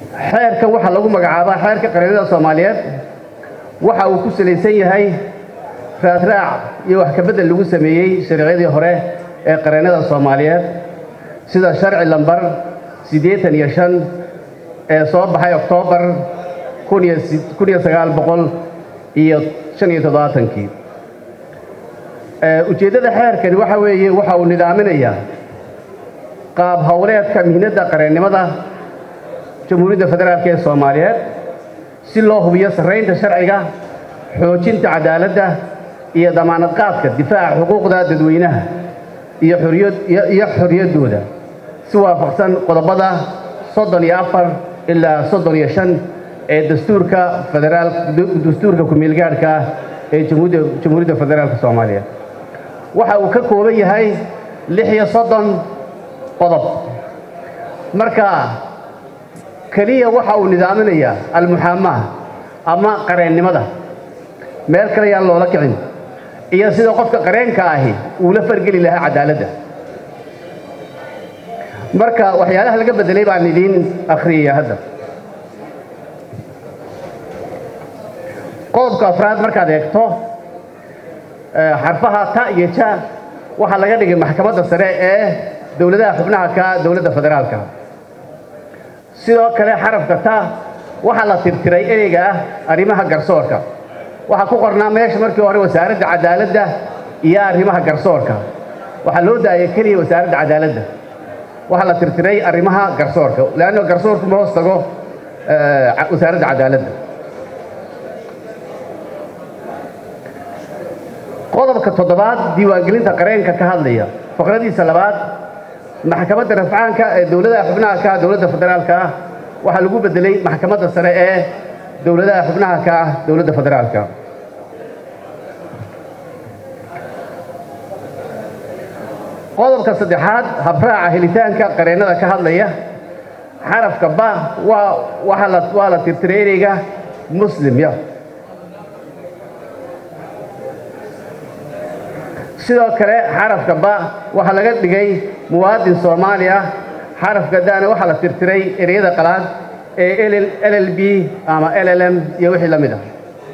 xeerkan waxaa lagu magacaabaa xeerka qareennada soomaaliyeed waxa uu ku salaysan yahay raadraac iyo wax kabedel lagu sameeyey sharciyadii hore ee qareennada soomaaliyeed sida sharci lambar siddeetan iyo shan ee soo baxay oktoobar kun iyo sagaal boqol iyo shan iyo toddobaatankii ujeeddada xeerkani waxa weeye waxa uu nidaaminayaa qaab howleedka mihnadda qareennimada jamhuuriyadda federaalk ee soomaaliyeed si loo hubiyo sarraynta sharciga xoojinta cadaaladda iyo damaanad qaadka difaaca xuquuqda dadweynaha iyo iyo xorriyaddooda si waafaqsan qodobada soddon iyo afar ilaa soddon iyo shan ee dastuurka federaal dastuurka ku-meelgaadhka ah ee jamhuuriyadda federaalka soomaaliyeed waxa uu ka kooban yahay lix iyo soddon qodob marka keliya waxa uu nidaaminayaa almuxaamaha ama qareennimada meel kale yaan loola kicin iyo sida qofka qareenka ahi uu la fargeli lahaa cadaaladda marka waxyaalaha laga beddelay baan idiin akhriyaya hadda qodobka afraad markaad eegto xarfaha ta iyo ja waxaa laga dhigay maxkamadda sare ee dowladaha xubnaha ka dowladda federaalka sidoo kale xarafka ta waxaa la tirtiray ereyga ah arrimaha garsoorka waxaa ku qornaa meesha markii hore wasaaradda cadaaladda iyo arrimaha garsoorka waxaa loo daayay keliya wasaaradda cadaaladda waxaa la tirtiray arrimaha garsoorka leanno garsoorku ma hoos tago wasaaradda cadaaladda qodobka toddobaad diiwaangelinta qareenka ka hadlaya faqradiisa labaad maxkamadda rafcaanka ee dowladaha xubnaha ka ah dowladda federaalka ah waxaa lagu beddelay maxkamadda sare ee dowladaha xubnaha ka ah dowladda federaalka qodobka saddexaad habraaca helitaanka qareennada ka hadlaya xarafka ba waa waxaa la waa la tirtiray ereyga muslimya sidoo kale xarafka ba waxaa laga dhigay muwaadin soomaali ah xarafka dana waxaa la tirtiray ereyada qalaad ee l l b ama l l m iyo wixii la mid ah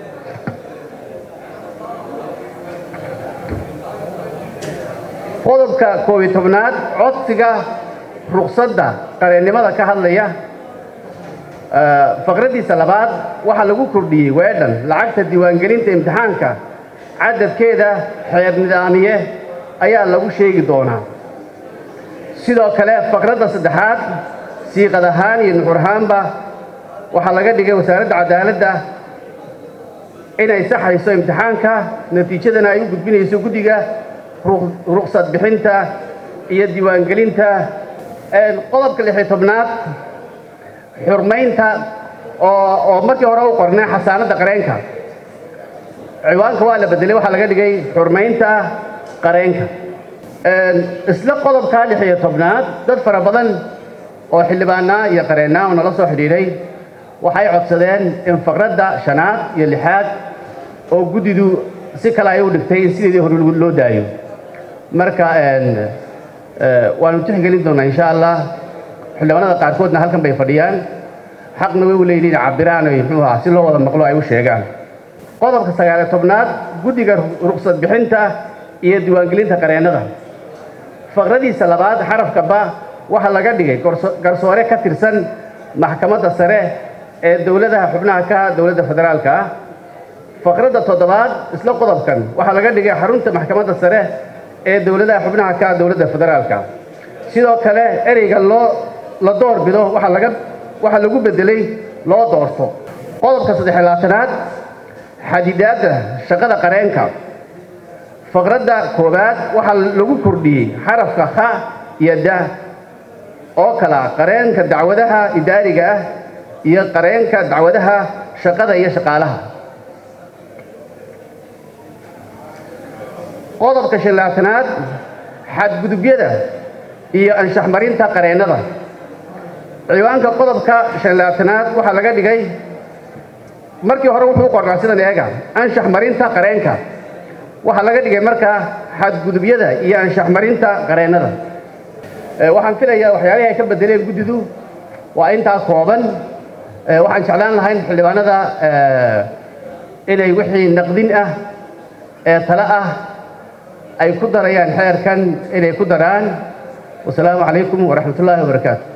qodobka koob iyo tobnaad codsiga ruqsadda qareennimada ka hadlaya faqraddiisa labaad waxaa lagu kordhiyey weedhan lacagta diiwaangelinta imtixaanka cadadkeeda xeer nidaamiye ayaa lagu sheegi doonaa sidoo kale faqradda saddexaad siiqad ahaan iyo nuxur ahaanba waxaa laga dhigay wasaaradda cadaaladda inay saxayso imtixaanka natiijadana ay u gudbinayso guddiga ruqsad bixinta iyo diiwaangelinta qodobka lixiyo tobnaad xurmaynta oo markii hore u qornay xasaanadda qareenka ciwaanka waa la bedelay waxaa laga dhigay xurmaynta qareenka isla qodobkaa lix iyo tobnaad dad fara badan oo xildhibaanaa iyo qareennaa oo nala soo xidhiidhay waxay codsadeen in faqradda shanaad iyo lixaad oo guddidu si kale ay u dhigtay in sideedii hore loo daayo marka waanu tixgelin doonaa insha allah xildhibaanada qaarkoodna halkan bay fadhiyaan xaqna way u leeyihiin cabiraan oy muxuu ahaa si loo wada maqlo ay u sheegaan qodobka sagaaliyo tobnaad guddiga ruqsad bixinta iyo diiwaangelinta qareennada faqradiisa labaad xarafka ba waxaa laga dhigay garsoore ka tirsan maxkamadda sare ee dowladaha xubnaha ka dowladda federaalka ah faqradda toddobaad isla qodobkan waxaa laga dhigay xarunta maxkamadda sare ee dowladaha xubnaha ka dowladda federaalka sidoo kale ereyga loo la door bido waxaa laga waxaa lagu beddelay loo doorto qodobka saddex labaatanaad xadidaadda shaqada qareenka faqradda koowaad waxaa lagu kordhiyey xarafka kha iyo da oo kala qareenka dacwadaha idaariga ah iyo qareenka dacwadaha shaqada iyo shaqaalaha qodobka shanlaatanaad xadgudubyada iyo anshax marinta qareennada ciwaanka qodobka shanlaatanaad waxaa laga dhigay markii hore wuxuu qornaa sidan eega anshax marinta qareenka waxaa laga dhigay markaa xadgudubyada iyo anshax marinta qareennada waxaan filayaa waxyaalihii ay ka bedeleen guddidu waa intaa kooban waxaan jeclaan lahayn xildhibaanada inay wixii naqdin ah ee tale ah ay ku darayaan xeerkan inay ku daraan wasalaamu calaykum waraxmat ullaahi wabarakaatu